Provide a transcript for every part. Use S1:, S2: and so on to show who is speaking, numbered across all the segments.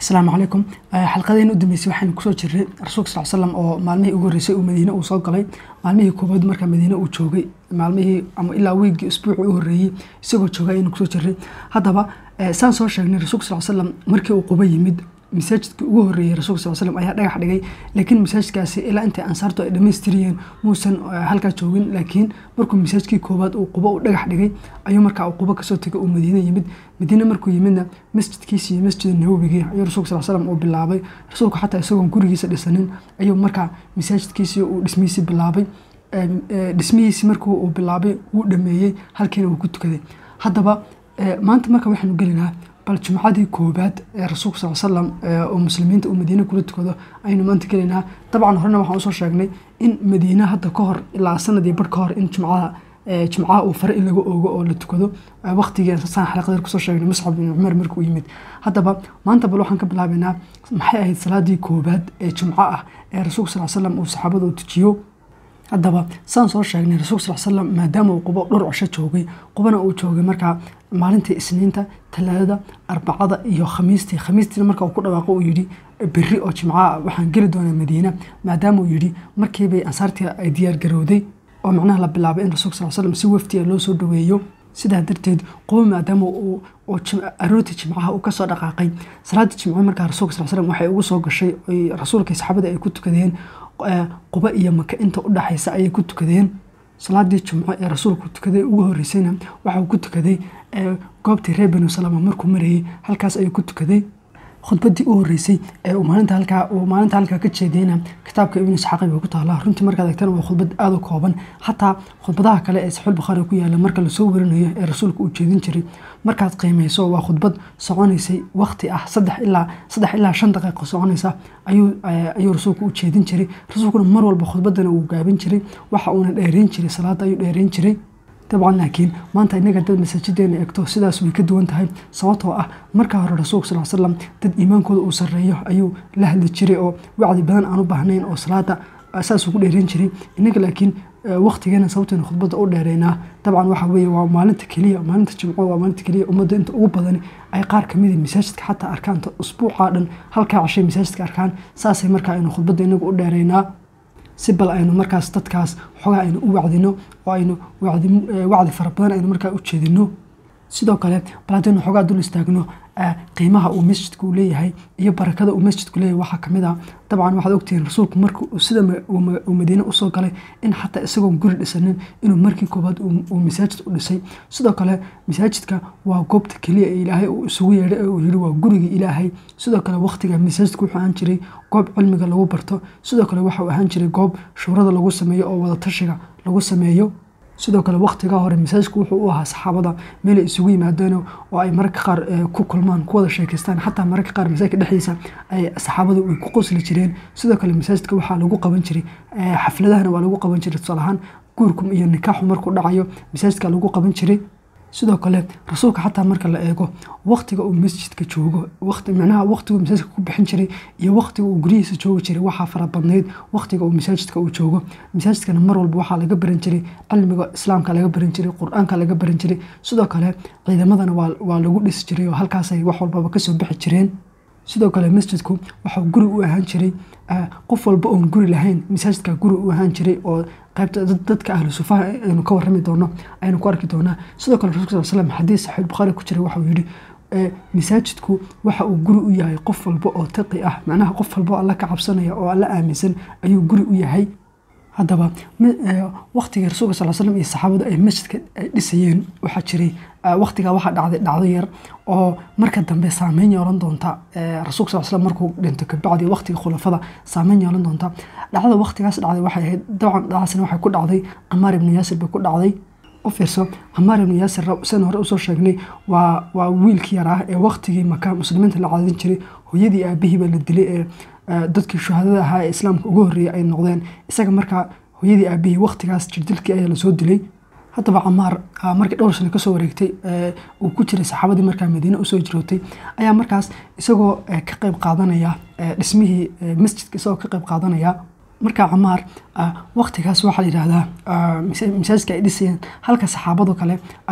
S1: asalaamu calaykum xalqadeena u dambeysay waxaynu kusoo jirnay rasuulka sal slam oo maalmihii ugu horreysay uu madiine uu soo galay maalmihii koobaad markaa madiine uu joogay maalmihii ama ilaa wiigii usbuucii u horreeyey isagoo joogay ayaynu kusoo jirnay haddaba saan soo sheegnay rasuulka sal slam markii uu quba yimid masaajidkii ugu horreeyey rasuulka sal slam ayaa dhagax dhigay laakiin masaajidkaasi ilaa intay ansaartu ay dhammaystiriyeen muusan halkaa joogin laakiin markuu masaajidkii koowaad uu qubo uu dhagax dhigay ayuu markaa uu qubo kasoo tegay uu madiine yimid madiine markuu yimidna masjidkiisi iyo masjid nawowigii ayuu rasuulka sal slam uu bilaabay rasuulku xataa isagoon gurigiisa dhisanin ayuu markaa masaajidkiisii uu dhismihiisii bilaabay dhismihiisii markuu uu bilaabay wuu dhameeyey halkiina uu ku tukaday haddaba maanta marka waxaanu gelinaa bal jumcadii koobaad ee rasuulka sal slam oo muslimiinta uu madiine kula tukado aynu maanta gelaynaa dabcan horena waxaan usoo sheegnay in madiine hadda ka hor ilaa sanadii bar ka hor in jumcada jumcaha uu fare in laga oogo oo la tukado waqtigii saan xalaqadeer kusoo sheegnay muscab bin cumar markuu yimid haddaba maanta bal waxaan ka bilaabaynaa maxay ahayd salaadii koobaad ee jumco ah ee rasuulka sal slam uu saxaabada u tujiyo haddaba saan soo sheegnay rasuulka sal slam maadaama uu qubo dhowr cosho joogay qubana uu joogay markaa maalintii isniinta talaadada arbacada iyo khamiistii khamiistiina marka uu ku dhawaaqo uu yidhi berri oo jimcaha waxaan geli doonaa madiina maadaama uu yidhi markiibay ansaartii ay diyaargarowday oo macnaha la bilaabay in rasuulka sal slam si waftiga loo soo dhaweeyo sidaa darteed qubo maadaama uu aroortii jimcaha uu kasoo dhaqaaqay salaadii jimco markaa rasuulka sal slam waxay ugu soo gashay rasuulka saxaabada ay ku tukadeen quba iyo maka inta u dhaxaysa ayay ku tukadeen salaadii jumco ee rasuulku tukaday ugu horeysayna waxauu ku tukaday goobtii reer banu salama markuu marayay halkaas ayuu ku tukaday khudbadii u horeysay ee uu maalinta halkaa uu maalinta halkaa ka jeedayna kitaabka ibnu isxaaqi bay ku taallaa runtii markaad egtana waa khudbad aada u kooban xataa khudbadaha kale ee saxiix bukhaari ku yaala marka lasoo warinayo ee rasuulka uu jeedin jiray markaad qiimeyso waa khudbad soconaysay waqti ah saddex ilaa saddex ilaa shan daqiiqo soconaysa ayuu ayuu rasuulku u jeedin jiray rasuulkuna mar walba khudbadana uu gaabin jiray waxa uuna dheereyn jiray salaada ayuu dheereyn jiray dabcan laakiin maanta inaga dad masaajideena eegto sidaas way ka duwan tahay sababtoo ah markaa hore rasuulka sal slam dad iimaankooda uu sarreeyo ayuu la hadli jiray oo wacdi badan aan u baahnayn oo salaada saasuu ku dheereyn jiray inaga laakiin waqtigeena sababteena khudbadda u dheereynaa dabcan waxa weeye waa maalinta keliya maalinta jimco waa maalinta keliya ummadda inta ugu badani ay qaar kamida masaajidka xataa arkaan usbuucaa dhan halkaa cashay masaajidka arkaan saasay markaa aynu khudbadda inaga u dheereynaa si bal aynu markaas dadkaas xogaa aynu u wacdino oo aynu wacdi fara badan aynu markaa u jeedino sidoo kale bal haddaynu xogaa dul istaagno qiimaha uu masjidku leeyahay iyo barakada uu masjidku leeyahay waxaa kamid ah dabcan waxaad ogtihiin rasuulku marka sida uu madiine usoo galay in xataa isagoon guri dhisanin inuu markii koobaad uu masaajid u dhisay sidoo kale masaajidka waa goobta keliya ee ilaahay uu isugu yeedhay ee uu yidhi waa gurigii ilaahay sidoo kale waqtiga masaajidku wuxuu ahaan jiray goob cilmiga lagu barto sidoo kale waxau ahaan jiray goob shuurada lagu sameeyo oo wadatashiga lagu sameeyo sidoo kale waqtigaa hore masaajidku wuxuu u ahaa saxaabada meelay isugu yimaadeen oo ay mararka qaar ku kulmaan ku wada sheekeystaan xataa mararka qaar masaajidka dhexdiisa ay saxaabadu ay ku qosli jireen sidoo kale masaajidka waxaa lagu qaban jiray xafladahana waa lagu qaban jiray tusaale ahaan guurkum iyo nikaaxu markuu dhacayo masaajidka lagu qaban jiray sidoo kale rasuulka xataa marka la eego waqtiga uu masjidka joogo micnaha waqtigu masaajidka ku bixin jiray iyo waqtiga uu guryihiisa joogi jiray waxaa fara badnayd waqtiga uu masaajidka uu joogo masaajidkana mar walba waxaa laga baran jiray cilmiga islaamka laga baran jiray qur-aanka laga baran jiray sidoo kale ciidamadana waa lagu dhisi jiray oo halkaasay wax walbaba kasoo bixi jireen sidoo kale masjidku waxau guri u ahaan jiray qof walba oon guri lahayn masaajidka guri u ahaan jiray oo qaybta dadka ahlu sufaha aynu ka warrami doono aynu ku arki doonaa sidoo kale rasulka sal slam xadiis saxiix bukhaari ku jiray waxau yidhi masaajidku waxa uu guri u yahay qof walba oo taqi ah macnaha qof walba oo alla ka cabsanaya oo alla aaminsan ayuu guri u yahay haddaba waqtigii rasuulka sal slam iyo saxaabadu ay masjidka ay dhisayeen waxaa jiray waqtigaa waxaa dhacday dhacdo yar oo marka dambe saameyn yeelan doonta rasuulka sal slam markuu dhinto kabacdi waqtiga khulafada saameyn yeelan doonta dhacdada waqtigaas dhacday waxay ahayd dabcan dhacdaasna waxay ku dhacday camaar ibnu yaasir bay ku dhacday u fiirso camaar ibnu yaasir sidan hore usoo sheegnay waa waa wiilkii yar ah ee waqtigii maka muslimiinta la caadin jiray hooyadii aabihii baa la dilay ee dadkii shuhadada ahaa ee islaamka ugu horreeyay ay noqdeen isaga markaa hooyadii aabihii waqtigaas jirdilkii ayaa lasoo dilay haddaba camaar markii dhowr sano kasoo wareegtay uu ku jiray saxaabadii markaa madiine usoo jirootay ayaa markaas isagoo ka qayb qaadanaya dhismihii masjidka isagoo ka qayb qaadanaya markaa camaar waqtigaas waxaa la yidhaahdaa masaajidka ay dhisayeen halka saxaabadu kale ay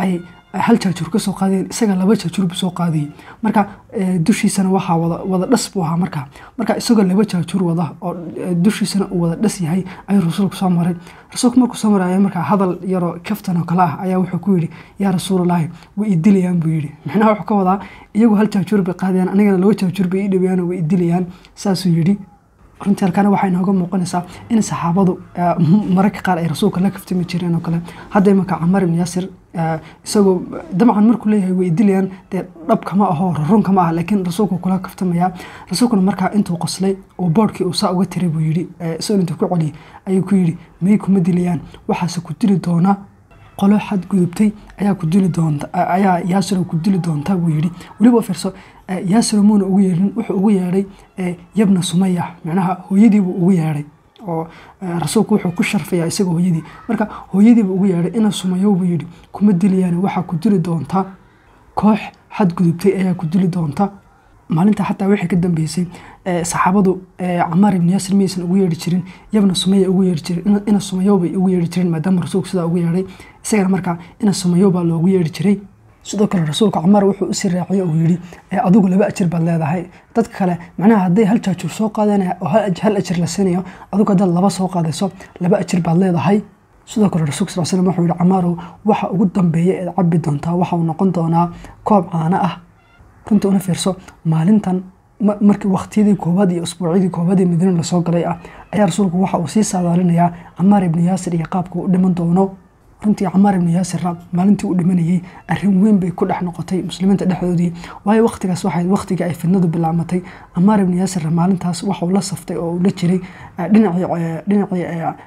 S1: hal jaajuur ka soo qaadayen isaga laba jaajuur buu soo qaadayay marka dushiisana waxaa wada wada dhas buu ahaa marka marka isagoo laba jaajuur wada oo dushiisana uu wada dhas yahay ayuu rasuulku soo maray rasuulku markuu soo maray ayaa markaa hadal yaroo kaftan oo kale ah ayaa wuxuu ku yidhi yaa rasuulallaahi way idilayaan buu yidhi micnaha wuxuu ka wadaa iyagu hal jaajuur bay qaadayaan anigana laba jaajuur bay ii dhawayaan oo way idilayaan saasuu yidhi runtii halkaana waxay nooga muuqanaysaa in saxaabadu mararka qaar ay rasuulka la kaftami jireen oo kale hadda imanka camar ibn yaasir isagoo dabcan markuu leeyahay way dilayaan dee dhabkama aho runkama ah laakiin rasuulku kula kaftamaya rasuulkuna markaa intuu qoslay oo boodhkii uu saa uga tiray buu yidhi isagoo intuu ku celiyay ayuu ku yidhi may kuma dilayaan waxaase ku dili doona qolo xad gudubtay ayaa ku dili doonta ayaa yaasiro ku dili doonta buu yidhi weliba fiirso yaasiro muuna ugu yeedhin wuxuu ugu yeedhay yabna sumaya macnaha hooyadiibuu ugu yeedhay oo rasuulku wuxuu ku sharfayaa isaga hooyadii marka hooyadiibuu ugu yeedhay ina sumayo buu yidhi kuma dilayaan waxaa ku dili doonta koox xad gudubtay ayaa ku dili doonta maalinta xataa waxay ka dambeysay saxaabadu camaar ibn yaasir miyaysan ugu yeedhi jirin yabna sumaya ugu yeedhi jirin ina sumayo bay ugu yeedhi jireen maadaama rasuulku sidaa ugu yeedhay isagana markaa ina sumayo baa loogu yeedhi jiray sidoo kale rasuulka camaar wuxuu usii raaciyay uu yidhi adigu laba ajir baad leedahay dadka kale macnaha hadday hal jaajuur soo qaadanaya oo hal ajir la siinayo adigu haddaad laba soo qaadayso laba ajir baad leedahay sidoo kale rasuulka sal slam wuxuu yihi camaarow waxa ugu dambeeya eed cabbi doontaa waxa uu noqon doonaa koob caano ah runta una fiirso maalintan markii waqtiyadii koowaad iyo usbuucyadii koowaad ee madiina lasoo galay ah ayaa rasuulku waxa uu sii saadaalinayaa camaar ibni yaasir iyo qaabka uu dhiman doono runtii camaar ibni yaasirra maalintii uu dhimanayey arrin weyn bay ku dhex noqotay muslimiinta dhexdoodii waayo waqtigaas waxay waqtigii ay fidnadu bilaamatay camaar ibni yaasirra maalintaas waxa uu la saftay oo uu la jiray dhinacii dhinacii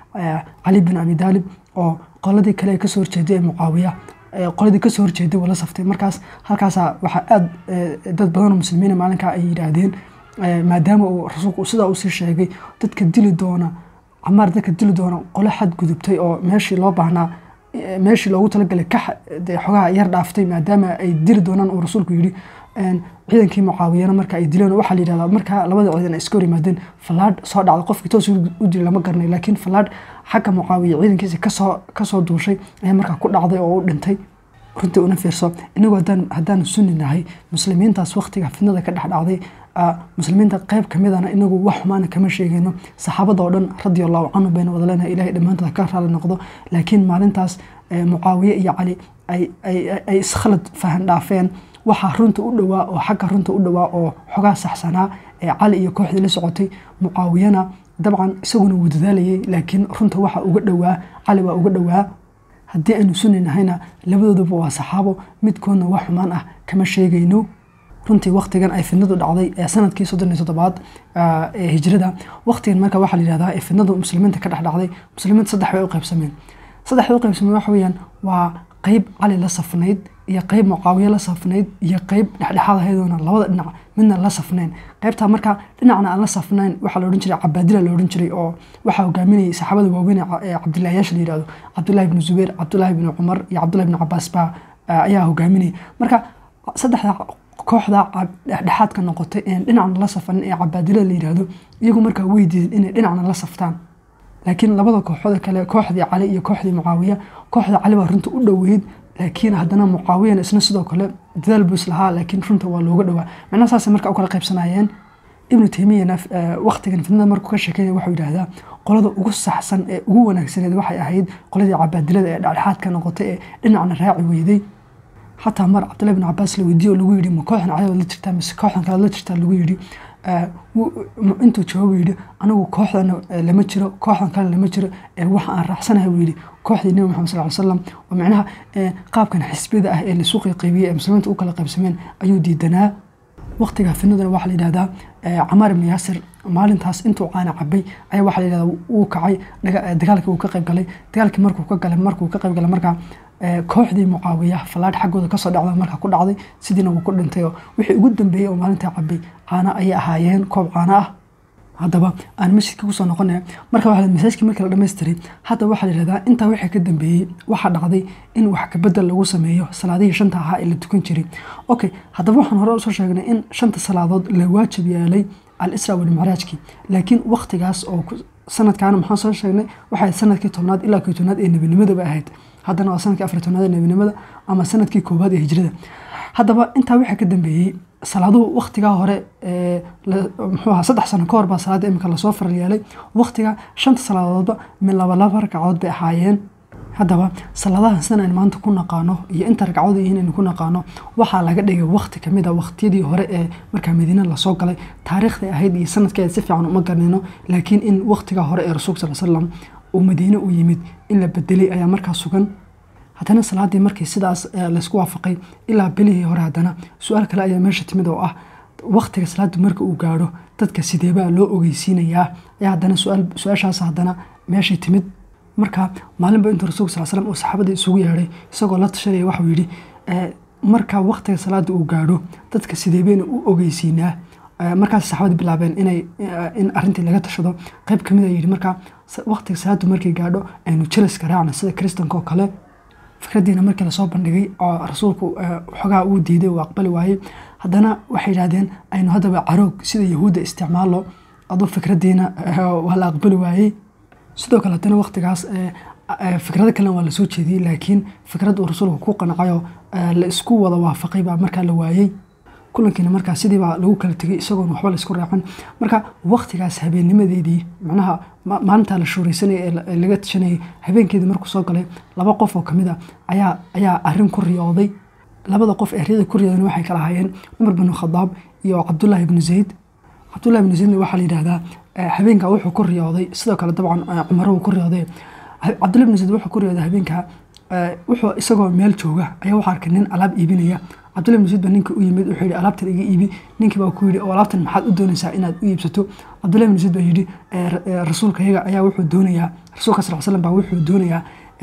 S1: cali bin abi daalib oo qoladii kale ee kasoo horjeeday ee mucaawiya qoladii kasoo horjeeday wuu la saftay markaas halkaasa waxaa aada dad badanoo muslimiina maalinkaa ay yidhaahdeen maadaama uu rasuulku sidaa usii sheegay dadka dili doona camaar dadka dili doona qolo xad gudubtay oo meeshii loo baahnaa meeshii loogu talagalay ka xogaha yar dhaaftay maadaama ay dili doonaan uu rasuulku yidhi ciidankii mucaawiyana marka ay dileen waxaa la yidhahdaa markaa labada ciidan ay iska hor yimaadeen fallaadh soo dhacda qofkii toos u dili lama garanay laakiin fallaadh xagga mucaawiya ciidankiisa kasoo kasoo duushay ayaa markaa ku dhacday oo u dhintay runtii una fiirso inagu haddaanu sunni nahay muslimiintaas waqtiga fidnada ka dhex dhacday muslimiinta qayb ka midana inagu wax xumaana kama sheegayno saxaabada oo dhan radia allahu canhu bayna wada leenahay ilahay dhammaantood ka raali noqdo laakiin maalintaas mucaawiye iyo cali ay iskhalad fahan dhaafeen waxaa runta u dhowaa oo xagga runta u dhowaa oo xogaa saxsanaa ee cali iyo kooxdii la socotay mucaawiyana dabcan isaguna wuu dadaalayay laakiin runta waxa uga dhowaa cali waa uga dhowaa haddii aynu sunni nahayna labadooduba waa saxaabo midkoodna wax xumaan ah kama sheegayno runtii waqtigan ay fidnadu dhacday ee sanadkii soddon iyo toddobaad ee hijrada waqtigan marka waxaa la yidhahdaa ee fidnadu muslimiinta ka dhex dhacday muslimiinta saddex bay u qaybsameen saddexda u qaybsameen waxa weeyaan waa qeyb cali la safnayd iyo qeyb mucaawiye la safnayd iyo qeyb dhexdhexaad ahaydona labada dhinac midna la safnayn qeybtaa marka dhinacna aan la safnayn waxaa la odhan jiray cabaadila la odhan jiray oo waxaa hogaaminayay saxaabada waaweyn ee cabdilaayaasha la yidhahdo cabdullahi ibnu zubayr cabdullahi ibnu cumar iyo cabdullahi ibnu cabaas baa ayaa hogaaminayay marka saddexda kooxda dhexdhexaadka noqotay een dhinacna la safanin ee cabaadilada la yidhaahdo iyagu markaa way diideen inay dhinacna la saftaan laakiin labada kooxood kale kooxdii cali iyo kooxdii mucaawiya kooxda cali baa runta u dhoweyd laakiin haddana mucaawiyana isna sidoo kale dadaal buu islahaa laakiin runta waa looga dhowaa macnaha saasay marka u kala qaybsanayeen ibnu taymiyana waqtigan fidnada markuu ka sheekeynaya wuxuu yidhaahdaa qolada ugu saxsan ee ugu wanaagsaneed waxay ahayd qoladii cabaadilada ee dhexdhexaadka noqotay ee dhinacna raaci weyday xataa mar cabdullahi bin cabaas la weydiiye oo lagu yidhi ma kooxdan cadaawad la jirtaa mise kooxdan kale la jirtaa lagu yidhi intuu jawaabu yidhi anigu kooxdana lama jiro kooxdan kale lama jiro waxa aan raacsanahay buu yidhi kooxdii nebi maxamed sal ly slam oo macnaha qaabkan xisbiyada ah ee lasu qayqaybiyey ee muslimiinta u kala qaybsameen ayuu diidanaa waqtiga finaduna waxaa la yidhahdaa camaar ibni yaasir maalintaas intuu caana cabay ayaa waxaa la yidhahdaa wuu kacay dagaalkii uu ka qayb galay dagaalkii markuu ka galay markuu ka qayb galay markaa kooxdii mucaawiya fallaadh xaggooda kasoo dhacda markaa ku dhacday sidiina wuu ku dhintay oo wixii ugu dambeeyey oo maalintaa cabay caana ayay ahaayeen koob caana ah haddaba aan masjidka kusoo noqonaya marka waa masaajkii markii la dhamaystiray hadda waxaa la yidhahdaa intaa wixii ka dambeeyey waxaa dhacday in wax kabedel lagu sameeyo salaadihii shanta ahaa ee la tukan jiray okay haddaba waxaan hore usoo sheegnay in shanta salaadood la waajib yeelay al-isra walmicraajkii laakiin waqtigaas oo sanadkaana maxaan soo sheegnay waxay sanadkii tobnaad ilaa kii tobnaad ee nebinimadaba ahayd haddana waa sanadkii afar tobnaad ee nebinimada ama sanadkii koowaad ee hijrada haddaba intaa waxaa ka dambeeyey salaaduhu waktigaa hore muxuu ahaa saddex sano ka hor baa salaada imika lasoo faral yeelay waktiga shanta salaadoodba min laba laba ragcadood bay ahaayeen haddaba salaadahan sidan aynu maanta ku naqaano iyo inta ragcado yihiin aynu ku naqaano waxaa laga dhigay wakti kamid a waqtiyadii hore ee markaa madiine lasoo galay taariikhday ahayd iyo sanadkeeda si fiican uma garanayno laakiin in waktiga hore ee rasuulka sal slam uu madiine u yimid in la bedelay ayaa markaa sugan haddana salaadii markii sidaas laysku waafaqay ilaa bilihii hore haddana su-aal kale ayaa meesha timid oo ah waktiga salaada marka uu gaadho dadka sideebaa loo ogeysiinayaa ayaa haddana su-aashaas haddana meeshay timid marka maalinba intuu rasulka sal slam uu saxaabada isugu yeedhay isagoo la tashanaya waxuu yidhi marka waktiga salaada uu gaadho dadka sideebeyna u ogeysiinaa markaas saxaabada bilaabeen inay in arintii laga tashado qayb kamid a yidhi marka waktiga salaadu markay gaadho aynu jelaska raacna sida kristanka oo kale fikradiina markii lasoo bandhigay oo rasuulku xogaa uu diiday uu aqbali waayey haddana waxay yidhahdeen aynu haddaba caroog sida yahuudda isticmaalo aduu fikradiina waa la aqbali waayey sidoo kale haddana waktigaas fikrado kalena waa lasoo jeediyey laakiin fikrad uu rasuulku ku qancayoo la isku wada waafaqay baa markaa la waayey kulankiina markaa sidiibaa lagu kala tegay isagoon waxba la isku raacan marka waktigaas habeennimadeedii macnaha maalintaa la shuuraysanaya ee laga tashanayay habeenkeedii markuu soo galay laba qof oo kamid a ayaa ayaa arin ku riyooday labada qof ee riyada ku riyoodana waxay kala ahaayeen cumar binu khadaab iyo cabdullaahi ibnu zayd cabdullahi ibnu zaydna waxaa la yidhahdaa habeenkaa wuxuu ku riyooday sidoo kale dabcan cumar wuu ku riyooday cabdullahi ibnu zayd wuxuu ku riyooday habeenkaa wuxuu isagoo meel jooga ayaa waxaa arkay nin alaab iibinaya cabdullahi ibnu zayd baa ninka u yimid wuxuu yidhi alaabtan iga iibi ninkii baa ku yidhi oo alaabtan maxaad u doonaysaa inaad u iibsato cabdullahi ibnu zayd baa yidhi rasuulkayaga ayaa wuxuu doonayaa rasuulka sal slam baa wuxuu doonayaa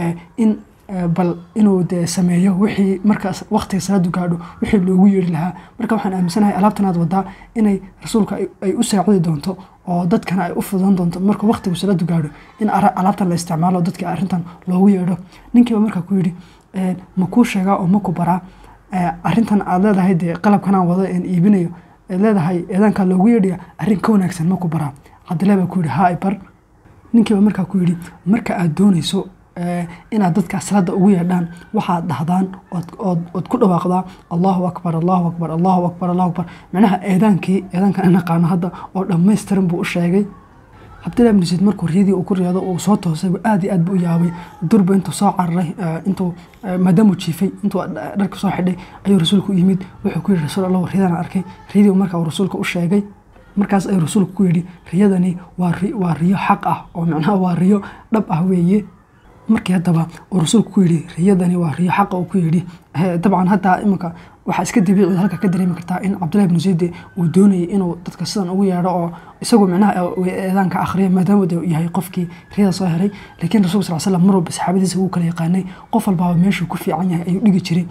S1: in bal inuu de sameeyo wixii markaas waktiga salaadu gaadho wixii loogu yeeri lahaa marka waxaan aaminsanahay alaabtanaad wadaa inay rasuulka ay u saacidi doonto oo dadkana ay u fudan doonto marka waktigu salaadu gaadho in alaabtan la isticmaalo dadka arintan loogu yeedho ninkiiba markaa ku yidhi ma kuu sheegaa oo ma ku baraa arintan aad leedahay dee qalabkanaan wado een iibinayo eed leedahay eedaankaa loogu yeedhaya arrin ka wanaagsan ma ku baraa cabdillahi baa ku yidhi haa bar ninkiiba markaa ku yidhi marka aad doonayso inaad dadka salaada ugu yeedhaan waxaad dhahdaan ood ku dhawaaqdaa allahu akbar allahu akbar allahu akbar allahu akbar macnaha eedaankii eedaankan aan naqaano hadda oo dhammaystiran buu u sheegay cabdillahi ibnu zayd markuu riyadii uu ku riyado uu soo toosay aad iyo aad buu u yaabay durba intuu soo cararay intuu maadaamuu jiifay intuu dharka soo xidhay ayuu rasuulku u yimid wuxuu ku yidhi rasuul allah riyadaan arkay riyadii markaa uu rasuulka u sheegay markaas ayuu rasuulku ku yidhi riyadani waa riyo xaq ah oo macnaha waa riyo dhab ah weeye markii haddaba uu rasuulku ku yidhi riyadani waa riyo xaqa uu ku yidhi dabcan hadda iminka waxaa iska dabiicida halka ka dareemi kartaa in cabdullahi ibnu zayde uu doonayay inuu dadka sidan ugu yeedho oo isagu micnaha eedaanka akhriya maadaama uu yahay qofkii riyada soo helay laakiin rasulka sal slam mar walba saxaabadiisa wuu kala yaqaanay qof walbaaba meeshuu ku fiican yahay ayuu dhigi jiray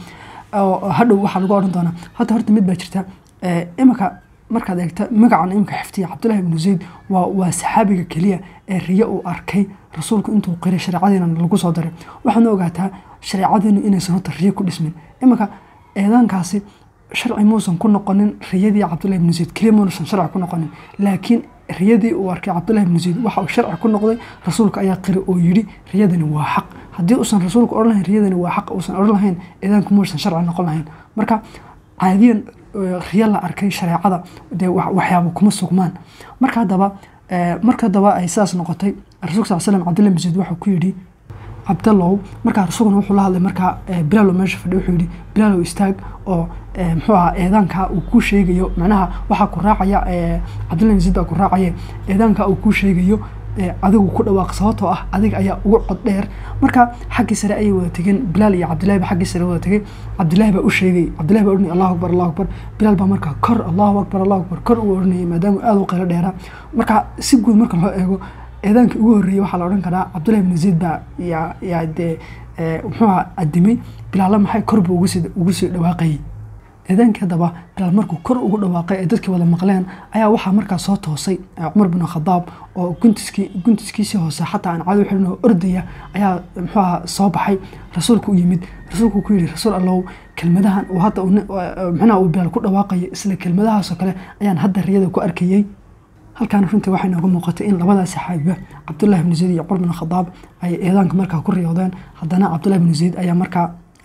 S1: hadhow waxaa lagu odhan doonaa hadda horta mid baa jirta iminka markaad eegta magacan imika xiftiya cabdullahi ibnu zayd waa saxaabiga keliya ee riyo uu arkay rasuulku intuu qiray shareecadiina lagu soo daray waxaadna ogaataa shareecadiinu inaysan horta riyo ku dhismin iminka eedaankaasi sharci muusan ku noqonin riyadii cabdullahi ibnu zayd keliya muusan sharci ku noqonin laakiin riyadii uu arkay cabdullahi ibnu zayd waxa uu sharci ku noqday rasuulka ayaa qiri oo yidhi riyadani waa xaq haddii uusan rasuulku odhan lahayn riyadani waa xaq uusan odhan lahayn eedaanku muusan sharci noqon lahayn marka caadiyan riyo la arkay shareecada dee waxyaaba kuma sugmaan marka haddaba marka haddaba ay sidaas noqotay rasulka sal slam cabdullahi ibnu zayd wuxuu ku yidhi cabdallow markaa rasuulkuna wuxuu la hadlay markaa bilaalow meesha fadhi wuxuu yidhi bilaalow istaag oo muxuu ahaa eedaanka uu kuu sheegayo macnaha waxaa ku raacaya cabdullahi ibnu zayd baa ku raacaya eedaanka uu kuu sheegayo adigu ku dhawaaq sababtoo ah adiga ayaa ugu cod dheer marka xaggii sare ayay wada tegeen bilaal iyo cabdillahi baa xaggii sare wada tegay cabdillahi baa u sheegay cabdillahi baa odhanayay allahu akbar allahu akbar bilaal baa markaa kor allahu akbar allahu akbar kor uu odhanayay maadaama aada u qaylo dheeraa marka si guud marka loo eego eedaankii ugu horreeyey waxaa la odhan karaa cabdullahi ibnu zayd baa yaa yaa dee muxuu ahaa adimay bilaalla maxay kor buu ugu sii ugu sii dhawaaqayay eedaankii haddaba bilaal markuu kor ugu dhawaaqay ee dadkii wada maqleen ayaa waxaa markaa soo toosay cumar bin khadaab oo guntiskii guntiskiisii hoose xataa aan cadow xirin oo ordaya ayaa muxuu ahaa soo baxay rasuulku u yimid rasuulku ku yidhi rasuul allow kelmadahan uu hadda micnaha uu bilaal ku dhawaaqayo isla kelmadahaasoo kale ayaan hadda riyada ku arkayey halkaana runtii waxay nooga muuqatay in labadaas saxaabiba cabdullahi bnu zayd iyo cumar bin khadaab ay eedaanka markaa ku riyoodeen haddana cabdullahi bnu zayd ayaa markaa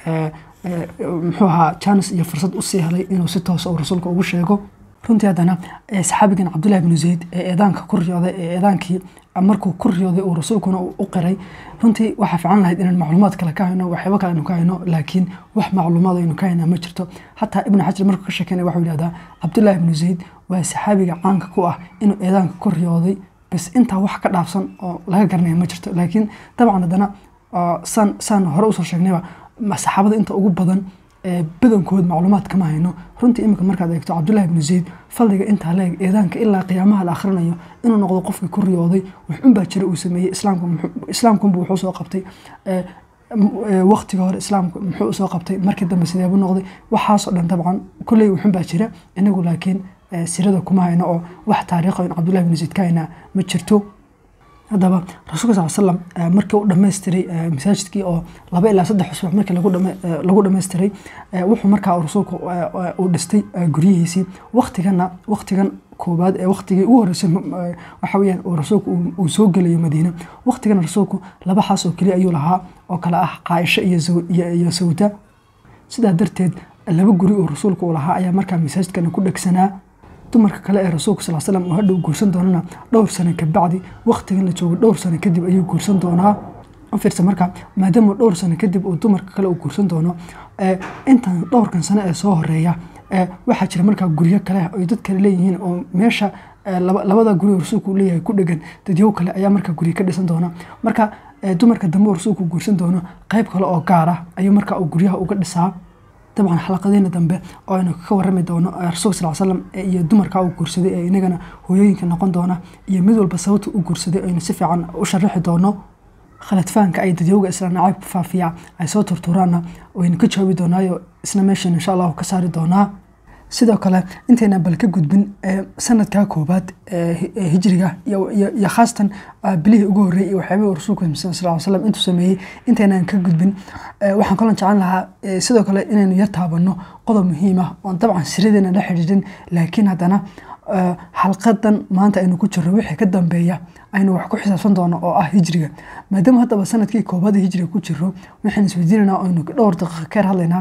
S1: muxuu ahaa jaanis iyo fursad usii helay inuu si toosa uu rasuulka ugu sheego runtii haddana saxaabigan cabdullahi bnu zayd ee eedaanka ku riyooday ee eedaankii markuu ku riyooday uu rasuulkuna u qiray runtii waxaa fiican lahayd inaan macluumaad kale ka hayno waxyaabo kale aynu ka hayno laakiin wax macluumaad aynu ka haynaa ma jirto xataa ibnu xajar markuu ka sheekeynaya waxuu yidhahdaa cabdullaahi bnu zayd waa saxaabiga caanka ku ah inuu eedaanka ku riyooday bas intaa wax ka dhaafsan oo laga garanaya ma jirto laakiin dabcan haddana saan saan hore usoo sheegnayba saxaabada inta ugu badan badankood macluumaad kama hayno runtii iminka markaad eegto cabdullahi bnu zayd fadliga intaa leeg eedaanka ilaa qiyaamaha la akhrinayo inuu noqdo qofkii ku riyooday waxunbaa jira uu sameeyey islaamkunbu wuxuu soo qabtay waqtiga hore islaamku muxuu usoo qabtay markii dambe sideebu noqday waxaasoo dhan dabcan kulley wuxunbaa jira inagu laakiin sirada kuma hayno oo wax taariikho in cabdullahi bnu zayd ka haynaa ma jirto haddaba rasuulka sal slam markii uu dhammaystiray masaajidkii oo laba ilaa saddex usbuuc markii lagu dhammaystiray wuxuu markaa rasuulku uu dhistay guryihiisii waktigana waktigan koobaad ee waktigii ugu horreysay waxa weyaan uu rasuulku uu soo gelayo madiina waktigana rasuulku laba xaas oo keliya ayuu lahaa oo kale ah caaisho iyo sawda sidaa darteed laba guri oo rasuulku uu lahaa ayaa markaa masaajidkana ku dhegsanaa dumarka kale ee rasuulka sal slam uu hadhow guursan doonana dhowr sano kabacdi waktigan la joogo dhowr sano kadib ayuu guursan doonaa fiirsa marka maadaama dhowr sano kadib uu dumarka kale uu guursan doono intan dhowrkan sano ee soo horeeya waxaa jira markaa guryo kale ay dad kale leeyihiin oo meesha labada guri oo rasuulku uu leeyahay ku dhegan dadyow kale ayaa markaa guryo ka dhisan doona marka dumarka dambe oo rasuulku guursan doono qayb kale oo gaar ah ayuu markaa uu guryaha uga dhisaa dabcan xalaqadeena dambe oo aynu ka warami doono rasuulka sal slam iyo dumarka uu guursaday ee inagana hooyooyinka noqon doona iyo mid walba sababta u guursaday aynu si fiican u sharaxi doono khaladfahanka ay dadyowga isla nacaybka faafiya ay soo turturaanna waynu ka jawaabi doonaayo isna meeshan insha allahu ka saari doonaa sidoo kale intayna bal ka gudbin sanadkaa koobaad hijriga iyo khaasatan bilihii ugu horreeyay iyo waxyaabihii rasuulka sal slam intuu sameeyey intaynaan ka gudbin waxaan kaloo jeclan lahaa sidoo kale inaynu yar taabanno qodob muhiim ah oon dabcan siradeena la xidhiidhin laakiin haddana xalqadan maanta aynu ku jirro wixii ka dambeeya aynu wax ku xisaabsan doono oo ah hijriga maadaama haddaba sanadkii koobaad hijriga ku jiro waxaan isweydiinanaa aynu dhowr daqiiqa ka hadlaynaa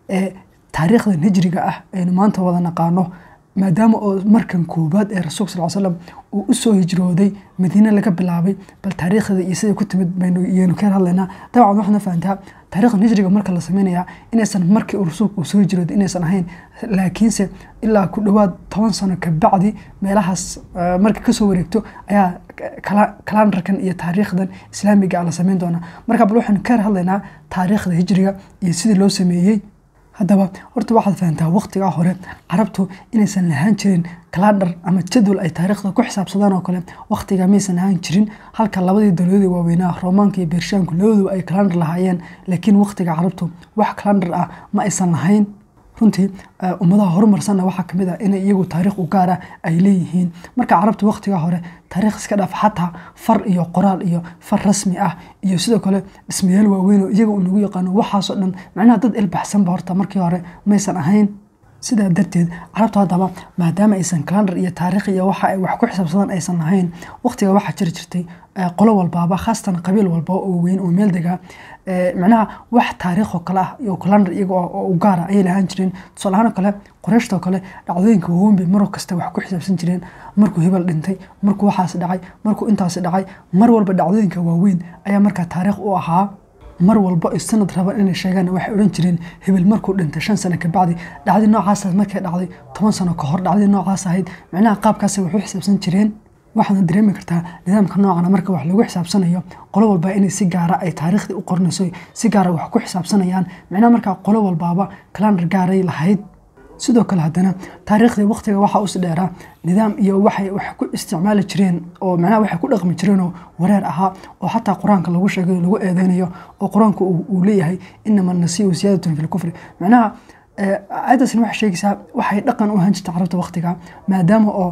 S1: taariikhdan hijriga ah aynu maanta wada naqaano maadaama oo markan koobaad ee rasuulka sal slam uu usoo hijrooday madiine laga bilaabay bal taariikhda iyo siday ku timid baynu ka hadlaynaa dabcan waxaana fahantaa taariikhdan hijriga marka la sameynaya inaysan markii uu rasuulku uu soo hijrooday inaysan ahayn laakiinse ilaa ku dhowaad toban sano kabacdi meelahaas marka kasoo wareegto ayaa kalandarkan iyo taariikhdan islaamiga ah la sameyn doonaa marka bal waxaynu ka hadlaynaa taariikhda hijriga iyo sidii loo sameeyey haddaba horta waxaad fahantaa waqtigaa hore carabtu inaysan lahaan jirin kalandar ama jadwal ay taariikhda ku xisaabsadaan oo kale waqtiga maysan lahaan jirin halka labadii dowladii waaweynaa roomaanka iyo beershaanku labaduba ay kalandar lahaayeen laakiin waqtiga carabtu wax kalandar ah ma aysan lahayn runtii ummadaha horumarsanna waxaa kamid ah inay iyagu taariikh u gaara ay leeyihiin marka carabta waqtigaa hore taariikh iska dhaaf xataa far iyo qoraal iyo far rasmi ah iyo sidoo kale dhismayaal waaweyn oo iyaga uu nagu yaqaano waxaasoo dhan macnaha dad ilbaxsanba horta markii hore maysan ahayn sidaa darteed carabta haddaba maadaama aysan kalandar iyo taariikh iyo waxa ay wax ku xisaabsadaan aysan lahayn waqtiga waxaa jiri jirtay qolo walbaaba khaasatan qabiil walba oo weyn oo meel degaa macnaha wax taariikh oo kale ah iyo kalandar iyaga oo u gaara ayay lahaan jireen tusaalahaan kale qoreyshtoo kale dhacdooyinka waaweyn bay mar kasta wax ku xisaabsan jireen markuu hebel dhintay markuu waxaas dhacay markuu intaas dhacay mar walba dhacdooyinka waaweyn ayaa markaa taariikh u ahaa mar walba ay sanad rabaan inay sheegaan waxay odhan jireen hebel markuu dhintay shan sano kabacdi dhacdi noocaas markay dhacday toban sano ka hor dhacdii noocaas ahayd macnaha qaabkaasay wax u xisaabsan jireen waxaadna dareemi kartaa nidaamka noocana marka wax lagu xisaabsanayo qolo walba inay si gaara ay taariikhdii u qornayso si gaara wax ku xisaabsanayaan macnaha markaa qolo walbaaba kalandar gaaray lahayd sidoo kale haddana taariikhdii waqtiga waxaa usi dheeraa nidaam iyo waxay wax ku isticmaali jireen oo macnaha waxay ku dhaqmi jireenoo wareer ahaa oo xataa qur-aanka lagu sheegayo lagu eedeynayo oo qur-aanku uu leeyahay inama nasiiu siyaadatun fi lkufri macnaha aayaddaasna waxay sheegaysaa waxay dhaqan u ahaan jirta carabta waqtiga maadaama oo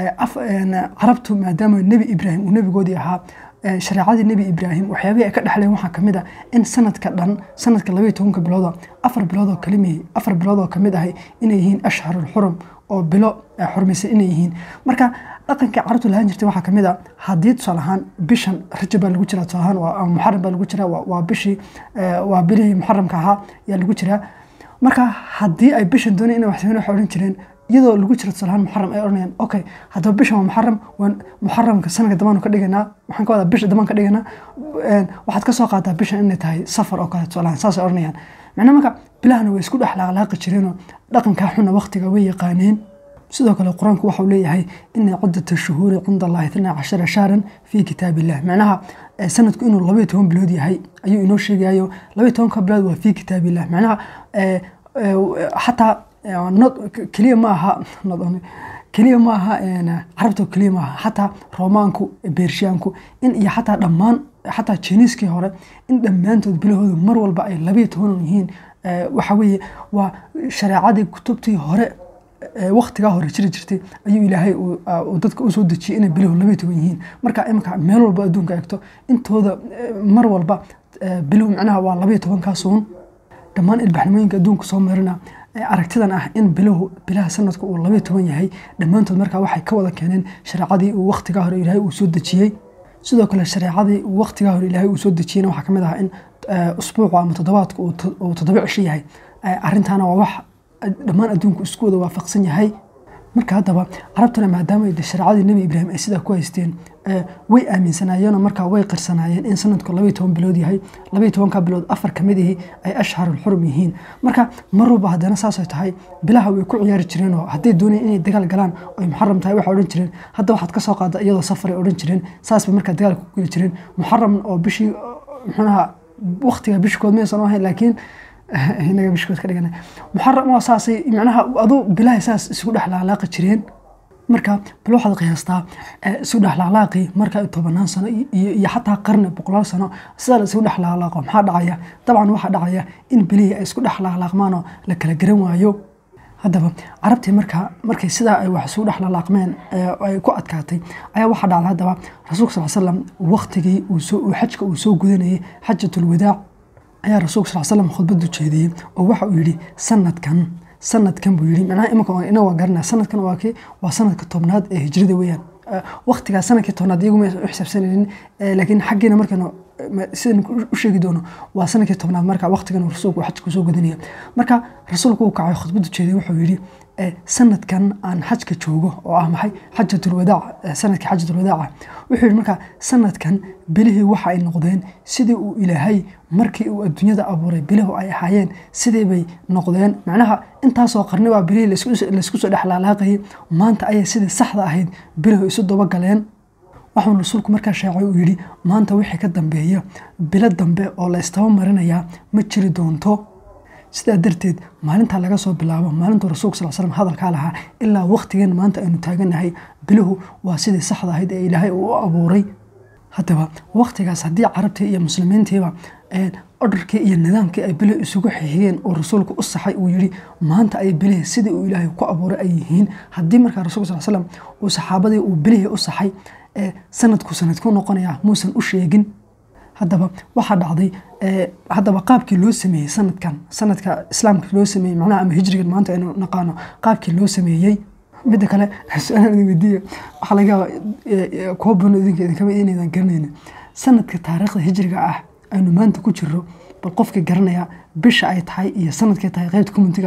S1: carabtu maadaama nebi ibraahim uu nebigoodii ahaa shareecadii nebi ibraahim waxyaabihii ay ka dhexleen waxaa kamid ah in sanadka dhan sanadka labaiyo tobanka biloodo afar biloodoo kalimi afar biloodoo kamid ahay inay yihiin ashharul xurum oo bilo xurmaysan inay yihiin marka dhaqankii carabtu lahaan jirtay waxaa kamid a haddii tusaale ahaan bishan rajab baa lagu jiraa tusaale ahaan ama muxaram baa lagu jiraa waa bishii waa bilihii muxaramka ahaa yaa lagu jiraa marka haddii ay bishan doonay inay wax sameyn waxay odhan jireen iyadoo lagu jiro tusaale ahaan muxaram ay odhanayaan okay haddaba bishan waa muxaram waan muxaramka sanadka damaanu ka dhiganaa waxaan ka wadaa bisha damaan ka dhiganaa waxaad ka soo qaataa bishan inay tahay safar oo kale tusaale ahaan saasay odhanayaan macnaha marka bilahana way isku dhex laaqlaaqi jireenoo dhaqankaa xuna waqtiga way yaqaaneen sidoo kale qur-aanku waxau leeyahay ina ciddata shuhuuri cinda allahi itnaa cashara shahran fii kitaab illah macnaha sanadku inuu labaiyo toban bilood yahay ayuu inoo sheegayo labaiyo tobanka bilood waa fii kitaab illah macnaha xataa keliya ma aha keliya ma aha carabta keliya ma aha xataa roomaanku beershiyaanku in iyo xataa dhammaan xataa jiniiskii hore in dhammaantood bilahoodu mar walba ay labaiyo toban yihiin waxa weeye waa shareecadii kutubtii hore waktigaa hore jiri jirtay ayuu ilaahay dadka usoo dejiyey inay biluhu labaiyo toban yihiin marka iminka meel walba adduunka eegto intooda mar walba biluhu macnaha waa labaiyo tobankaasuun dhammaan ilbaxnimooyinka adduunka soo marina aragtidan ah in biluhu bilaha sanadka uu labaiyo toban yahay dhammaantood markaa waxay ka wada keeneen shareecadii uu waktigaa hore ilaahay uu soo dejiyey sidoo kale shareecadii uu waktigaa hore ilaahay uu soo dejiyeyna waxaa kamid ah in usbuucu ama toddobaadka uu toddoba cisho yahay arrintaana waa wax dhammaan adduunku isku wada waafaqsan yahay marka haddaba carabtuna maadaama shareecadii nebi ibraahim ay sidaa ku haysteen way aaminsanaayeenoo markaa way qirsanaayeen in sanadku labaiyo toban bilood yahay labaiyo tobanka bilood afar ka mid ihi ay ashharul xurum yihiin marka mar walba haddana saasay tahay bilaha way ku ciyaari jireenoo hadday doonayeen inay dagaal galaan oy muxaram tahay waxay odhan jireen hadda waxaad ka soo qaada iyadoo safaray odhan jireen saas bay markaa dagaalka ku geli jireen muxaram oo bishii muxuunaha waktiga bishkood maysan ahayn laakiin inaga bishkood ka dhigana muxaram waa saasay macnaha aduu bilahay saas isugu dhex laalaaqi jireen marka bal waxaad qiyaastaa isu dhex laalaaqii marka tobanaan sano iyo xataa qarni boqolaal sano sidaa la isugu dhex laalaaqo maxaa dhacaya dabcan waxaa dhacaya in bilihii ay isku dhex laalaaqmaan oo la kala garan waayo haddaba carabtii marka markay sidaa ay wax isugu dhex laalaaqmeen ay ku adkaatay ayaa waxaa dhacday haddaba rasuulka sal slam waqtigii uu xajka uu soo gudanayay xajatul wadaac ayaa rasuulka sal slam khudbadu jeediyey oo waxa uu yidhi sanadkan sanadkan buu yidhi macnaha imanka ina waa garanaa sanadkan waa kii waa sanadka tobnaad ee hijrada weeyaan waqtigaa sanadkii tobnaad iyagu ma u xisaabsanaynin laakiin xaggeena markaynu sidaynu u sheegi doono waa sanadkii tobnaad marka waqtigan rasuulku xajka soo gudanaya marka rasuulku uu kacay khudbadu jeediyey wuxuu yidhi sanadkan aan xajka joogo oo ah maxay xajatul wadaac sanadkii xajatul wadaaca wuxuu yidhi marka sanadkan bilihii waxa ay noqdeen sidii uu ilaahay markii uu adduunyada abuuray bilahu ay ahaayeen sidii bay noqdeen macnaha intaasoo qarni baa bilihii laysku soo dhex laalaaqayay maanta ayay sidii saxda ahayd bilahu isu dabagaleen waxauu rasuulku markaa sheecay uu yidhi maanta wixii ka dambeeya bilo dambe oo la istaba marinayaa ma jiri doonto sidaa darteed maalintaa laga soo bilaabo maalintuu rasuulka sal slam hadalkaa lahaa ilaa waqtigan maanta aynu taaganahay biluhu waa sidii saxda ahayd ee ilaahay uu u abuuray haddaba waqtigaas haddii carabtii iyo muslimiintiiba odharkii iyo nidaamkii ay bilih isugu xixiyeen oo rasuulku u saxay uu yidhi maanta ay bilihii sidii uu ilaahay ku abuuray ay yihiin haddii markaa rasulka sal slam uu saxaabadii uu bilihii u saxay sanadku sanadku noqonaya muusan u sheegin haddaba waxaa dhacday haddaba qaabkii loo sameeyey sanadkan sanadka islaamka loo sameeyey macnaha ama hijrigan maanta aynu naqaano qaabkii loo sameeyey midda kale su-aalaan idin weydiiya waxaa laga yaaba kuwa badan idinka idin kamid inaydan garanaynin sanadka taariikhda hijriga ah aynu maanta ku jiro bal qofkii garanaya bisha ay tahay iyo sanadkay tahay qeybta commentiga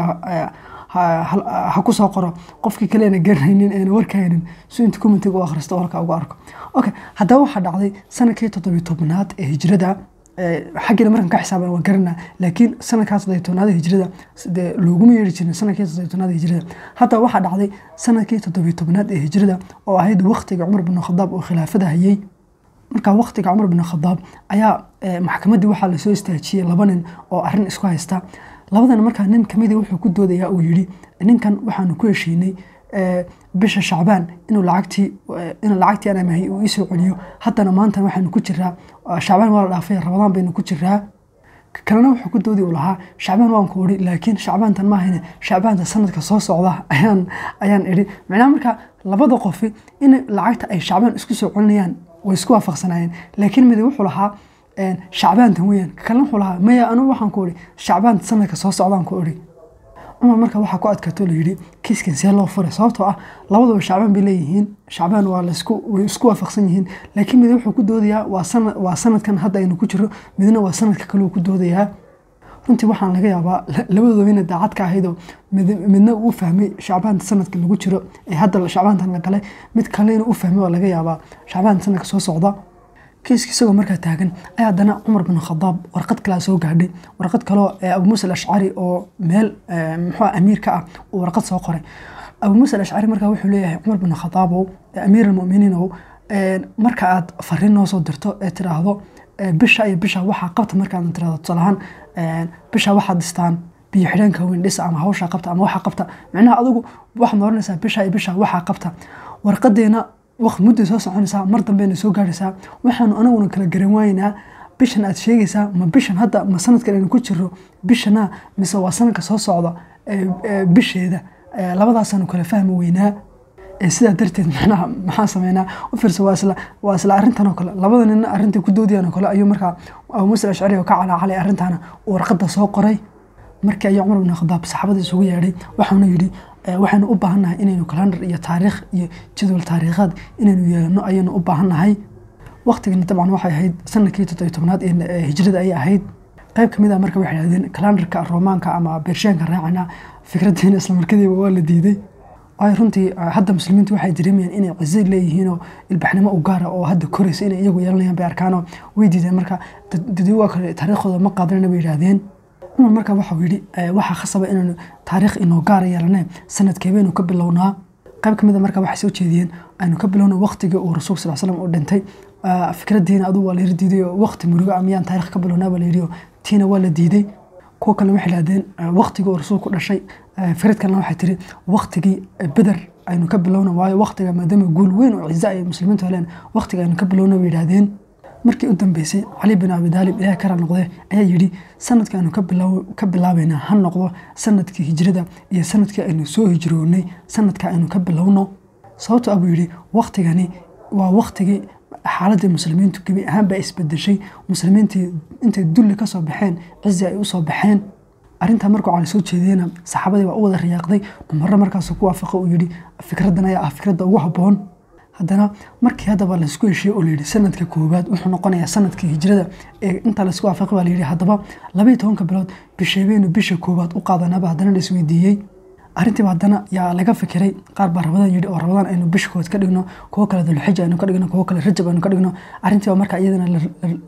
S1: ha ku soo qoro qofkii kaleena garanaynin eena warkaynin si inta commentiga u akhristo halka uga arko okay haddaba waxaa dhacday sanadkii toddobiyo tobnaad ee hijrada xaggeena markan ka xisaaban waan garanaa laakiin sanadkaa toddobiyo tobnaad hijrada dee looguma yeeri jirin sanadkii toddobiyo tobnaad hijrada haddaba waxaa dhacday sanadkii toddobiyo tobnaad ee hijrada oo ahayd waqtiga cumar bin khadaab oo khilaafada hayay markaa waqtiga cumar bin khadaab ayaa maxkamaddii waxaa lasoo istaajiyey laba nin oo arrin isku haysta labadan markaa nin kamidii wuxuu ku doodayaa uu yidhi ninkan waxaanu ku heshiinay bisha shacbaan inuu lacagtii inuu lacagtii aan amahay uu iisoo celiyo haddana maanta waxaanu ku jiraa shacbaan waa la dhaafay rabadaan baynu ku jiraa kalena wuxuu ku doodi u lahaa shacbaan waan ku idhi laakiin shacbaantan maahayne shacbaanta sanadka soo socda ayaan ayaan idhi macnaha marka labada qofi in lacagta ay shacbaan isku soo celinayaan way isku waafaqsanaayeen laakiin midi wuxuu lahaa shacbaantan weyaan kalena wuxuu lahaa maya anugu waxaan ku idhi shacbaanta sanadka soo socdaan ku idhi cumar marka waxaa ku adkaato layidhi kiiskan see loo furay sababtoo ah labaduba shacbaan bay leeyihiin shacbaan waa laisku way isku waafaqsan yihiin laakiin mid wuxuu ku doodayaa waa sanad waa sanadkan hadda aynu ku jiro midna waa sanadka kaleu ku doodayaa runtii waxaan laga yaabaa labadooda ina daacad ka ahaydoo midna uu fahmay shacbaanta sanadka lagu jiro ee hadda shacbaantan la galay mid kalena u fahmay waa laga yaabaa shacbaanta sanadka soo socda kiiska isagoo markaa taagan ayaa haddana cumar bin khadaab warqad kalea soo gaadhay warqad kaloo abu muusa alashcari oo meel muxuu amiir ka ah uu warqad soo qoray abu muusa alashcari markaa wuxuu leeyahay cumar bin khadaabow amiir almuminiinow marka aad fariin noo soo dirto ee tiraahdo bisha iyo bisha waxaa qabta markaad tirahdo tusaalahaan bisha waxaad dhistaan biyo xidheenka weyn dhisa ama hawshaa qabta ama waxaa qabta micnaha adigu waxaad nooranaysaa bisha iyo bisha waxaa qabta warqadeena waqti mudday soo soconaysaa mar dambeyna soo gaaraysaa waxaanu anaguna kala garan waaynaa bishan aad sheegaysaa ma bishan hadda ma sanadkan aynu ku jiro bishana mise waa sanadka soo socda bisheeda labadaasaanu kala fahmi weynaa sidaa darteed manaha maxaa sameynaa u fiirsa waa isla waa isla arrintan oo kale labada nina arrintai ku doodayaan oo kale ayuu markaa abu muusa ashcari oo ka calaacalay arrintaana uu warqadda soo qoray markii ayuu cumar bin khadaab saxaabada isugu yeedhay waxauna yidhi waxaynu u baahannahay inaynu kalandar iyo taariikh iyo jadwal taariikhaad inaynu yeelano ayaynu u baahannahay waqtigani dabcan waxay ahayd sanadkii toddobiy tobnaad ee hijrada ayay ahayd qayb ka mid ah marka waxay dhahdeen kalandarka roomaanka ama beershaanka raacana fikraddeena islamarkadiiba waa la diiday ay runtii hadda muslimiintu waxay dareemayaan inay cizo leeyihiinoo ilbaxnimo u gaara oo hadda koraysa inay iyagu yeelanayaan bay arkaanoo way diideen marka dadwaa kale taariikhdooda ma qaadanana bay yidhaahdeen cumar marka waxau yidhi waxaa khasaba inaanu taariikh inoo gaara yeelane sanadkeebaynu ka bilownaa qayb ka mid a marka waxay soo jeediyeen aynu ka bilowna waqtigii uu rasuulka sal slam uu dhintay fikraddiina adugu waa la yiri diiday oo waqti murugo a miyaan taarikh ka bilownaa baa la yidhi oo tiina waa la diiday kuwo kalena waxay idhahdeen waqtigii uu rasuulku dhashay fikrad kalena waxay tiri waqtigii beder aynu ka bilowna waayo waqtiga maadaama guul weyn oo ciza ay muslimiintu heleen waqtiga aynu ka bilowna bay yidhaahdeen markii u dambeysay cali bin abi daalib ilaah kara noqde ayaa yidhi sanadka aynu ka bilaabayna ha noqdo sanadkii hijrada iyo sanadkii aynu soo hijroonay sanadka aynu ka bilowno sababto abuu yidhi waqtigani waa waqtigii xaaladii muslimiintu gebi ahaan baa isbedeshay muslimiintii intay dulli ka soo baxeen cizi ay u soo baxeen arrintaa markuu cali soo jeediyena saxaabadii waa u wada riyaaqday cumarro markaasuu ku waafaqa uu yidhi fikraddan ayaa ah fikradda ugu habboon haddana markii haddaba laysku heshiye oo layidhi sanadka koowaad wuxuu noqonayaa sanadkii hijrada ee intaa laysku waafaqay baa layidhi haddaba labaiyo tobanka bilood bisheebeynu bisha koowaad u qaadanaba haddana la isweydiiyey arrintiiba haddana yaa laga fikiray qaar baa rabadaan yidhi oo rabadaan aynu bisha kood ka dhigno kuwo kale dulxija aynu ka dhigno kuwo kale rajab aynu ka dhigno arrintiiba marka iyadana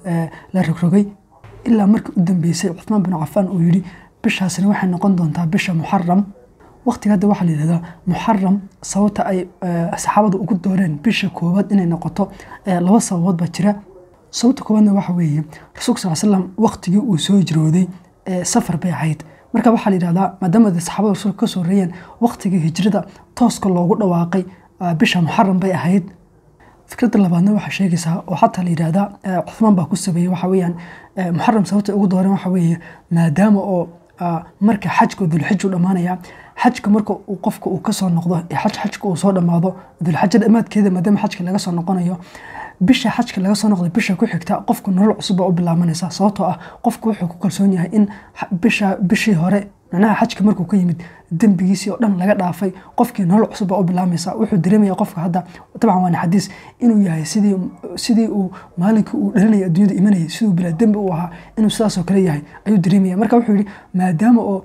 S1: la rogrogay ilaa markii u dambeysay cuthmaan bin cafaan uu yidhi bishaasina waxay noqon doontaa bisha muxaram waqtiga hadda waxaa la yidhahdaa muxaram sababta ay saxaabadu ugu dooreen bisha koowaad inay noqoto laba sababood baa jira sababta koowaadna waxa weeye rasuulka sal slam waqtigii uu soo hijrooday safar bay ahayd marka waxaa la yidhahdaa maadaama saxaabada rasuulka ka soo reeyeen waqtigii hijrada tooska loogu dhawaaqay bisha muxaram bay ahayd fikradda labaadna waxaa sheegaysaa oo xataa la yidhahdaa cuthmaan baa ku sabeeyey waxa weeyaan muxaram sababta ugu dooreen waxa weeye maadaama oo marka xajka dulxiju dhammaanaya xajka marka uu qofka uu kasoo noqdo ee xaj xajka uu soo dhammaado dulxaja dhammaadkeeda maadaama xajka laga soo noqonayo bisha xajka laga soo noqday bisha ku xigta qofku nolol cusub baa u bilaabanaysa sababtoo ah qofku wuxuu ku kalsoon yahay in bisha bishii hore macnaha xajka markuu ka yimid dembigiisii oo dhan laga dhaafay qofkii nolol cusub baa u bilaamaysa wuxuu dareemaya qofka hadda dabcan waana xadiis inuu yahay sidii sidii uu maalinkii uu dhalinaya adduunyada imanayay siduu bilaa dembi u ahaa inuu sidaasoo kale yahay ayuu dareemaya marka wuxuu yidhi maadaama oo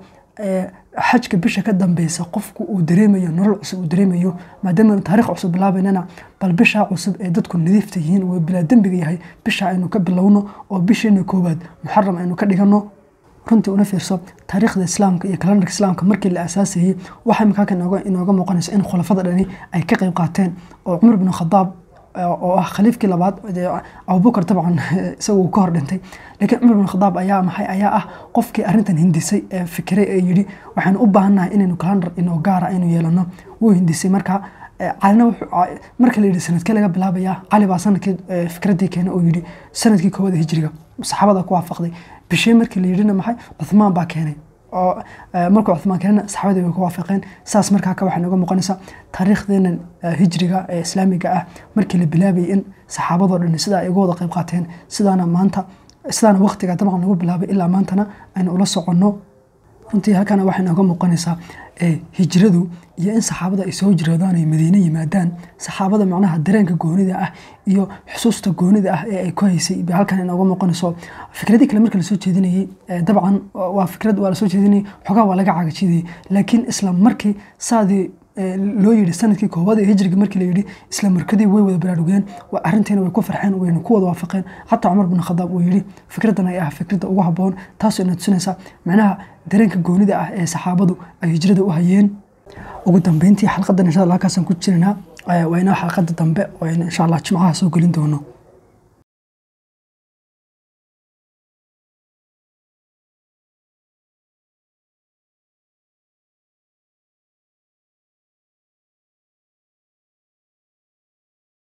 S1: xajka bisha ka dambeysa qofku uu dareemayo nolol cusub uu dareemayo maadaama taarikh cusub bilaabaynana bal bishaa cusub ee dadku nadiifta yihiin uu bilaa dembiga yahay bisha aynu ka bilowno oo bisheena koowaad muxaram aynu ka dhigano runtii una fiirso taariikhda islaamka iyo kalandarka islaamka markii la aasaasayey waxaa imikaaka inooga muuqanaysa in khulafada dhani ay ka qayb qaateen oo cumar bin khadaab oo ah khaliifkii labaad abubakar dabcan isaga uu ka hor dhintay laakiin cumar bin khadaab ayaa maxay ayaa ah qofkii arrintan hindisay ee fikiray ee yidhi waxaynu u baahannahay inaynu kalandar inoo gaara aynu yeelano wuu hindisay marka calina marka la yidhi sanadkee laga bilaabaya cali baa sanadkii fikraddii keena oo yidhi sanadkii koowaad hijriga saxaabada ku waafaqday bishee markii la yidhina maxay cuthmaan baa keenay oo markuu cuthmaan keenana saxaabadii way ku waafaqeen saas markaa ka waxay nooga muuqanaysaa taariikhdeenan hijriga ee islaamiga ah markii la bilaabayay in saxaabadoo dhan sidaa ay uga wada qayb qaateen sidaana maanta sidaana waqtiga dabcan lagu bilaabay ilaa maantana aynu ula soconno runtii halkana waxay nooga muuqanaysaa hijradu iyo in saxaabada ay soo hijroodaan ay madiine yimaadaan saxaabada macnaha dareenka goonida ah iyo xusuusta goonida ah ee ay ku haysay ba halkan inooga muuqanayso fikradii kale marka lasoo jeedinayey dabcan waa fikrad waa lasoo jeedinayay xogaa waa laga cagajidayay laakiin isla markii saadii loo yidhi sanadkii koowaad ee hijriga markii la yidhi isla markadii way wada baraarugeen arrintiina way ku farxeen wayna ku wada waafaqeen xataa cumar bin khadaab uu yidhi fikraddan ay ah fikradda ugu habboon taasoo ina tusinaysa macnaha dareenka goonida ah ee saxaabadu ay hijrada u hayeen ugu dambeyntii xalqadan insha allah halkaasaan ku jirnaa waa inoo xalqada dambe oo insha allah jimcaha soo gelin doono